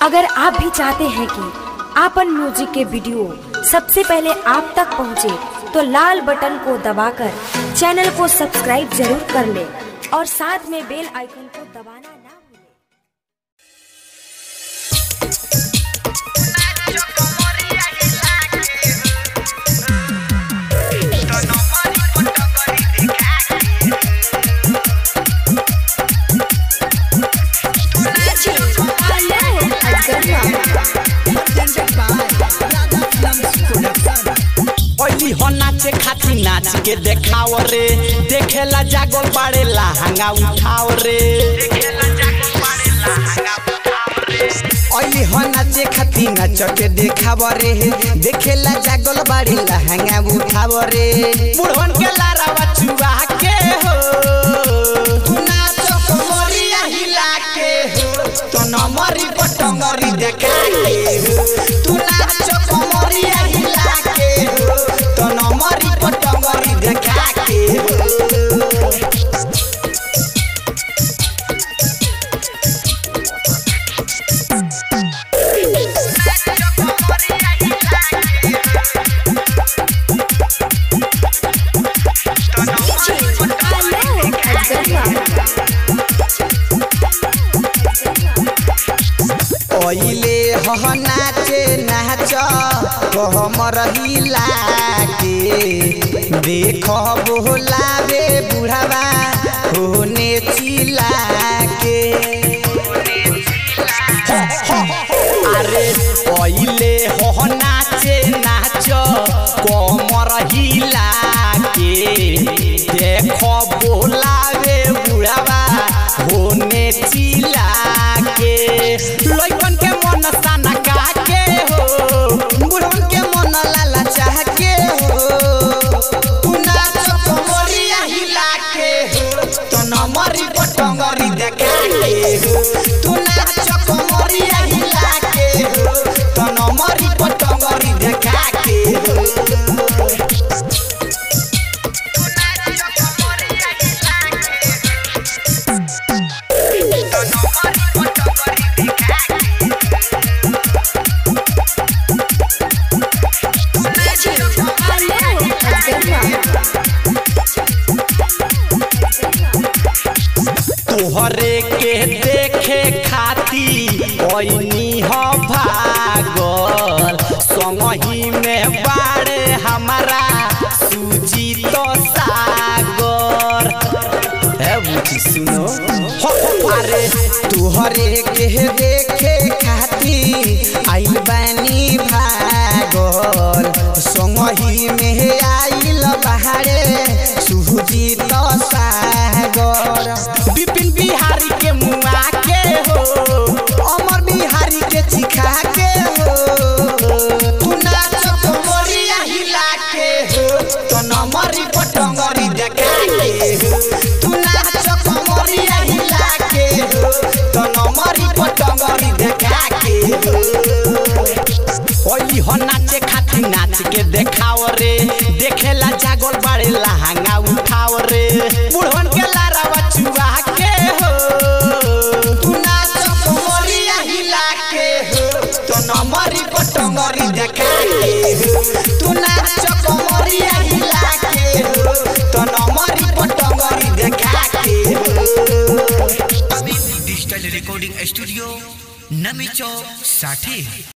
अगर आप भी चाहते हैं कि आपन म्यूजिक के वीडियो सबसे पहले आप तक पहुंचे, तो लाल बटन को दबाकर चैनल को सब्सक्राइब जरूर कर ले और साथ में बेल आइकन को दबाना ना भूलें। ओली हो नाचे खाती नाच के देखाव रे देखेला जागल बाड़े लहंगा उठाव रे ओली हो नाचे खाती नाच के देखाव रे देखेला जागल बाड़े लहंगा उठाव रे बुढ़वन के लारावा चुआ के हो तू नाचो कमरिया हिला के हो तो नमरी पटंगरी देखा के हो तू नाचो कमरिया हिला के हो तो नमरी पटंगरी देखा के हो ओइले हह नाचे नाच कहम रहिला के देख बोलावे बुढ़ावा होने चिला के अरे ओइले हह नाचे नाच कहम रहिला के देख बोलावे बुढ़ावा होने चिला के लइकन के मन साना का के हो बुढ़न के मन लाला चाह के हो तू नाच कमरिया हिला के हो तो नमरी पटंगरी देखा के हो तू नाच कमरिया हिला के हो तो नमरी पटंगरी देखा के हो तोहरे के देखे खाती ओइनी ह भागल संगही में बाड़े हमारा सूजी तो सागर है बुची सुनो हो, हो, अरे तोहरे के देखे खाती आइल बानी भागल संगही में आइल बाहरे सूजी तो सागर विपिन बिहारी के मुआ के हो अमर बिहारी के चिखा के हो तू नाच कमरिया हिला के हो तो नमरी पटंगरी देखा के हो तू नाच कमरिया हिला के हो तो नमरी पटंगरी देखा के हो ओली हो नाचे खाती नाच के देखाव रे देखेला जागल बाड़े लहंगा उठाव रे बुढ़वन के लारावा चुआ के हो तू नाच कमरिया हिला के हो तो नमरी पटंगरी देखा के हो तू नाच कमरिया हिला के हो तो नमरी पटंगरी देखा के हो डिजिटल रिकॉर्डिंग स्टूडियो नमी चौक साठी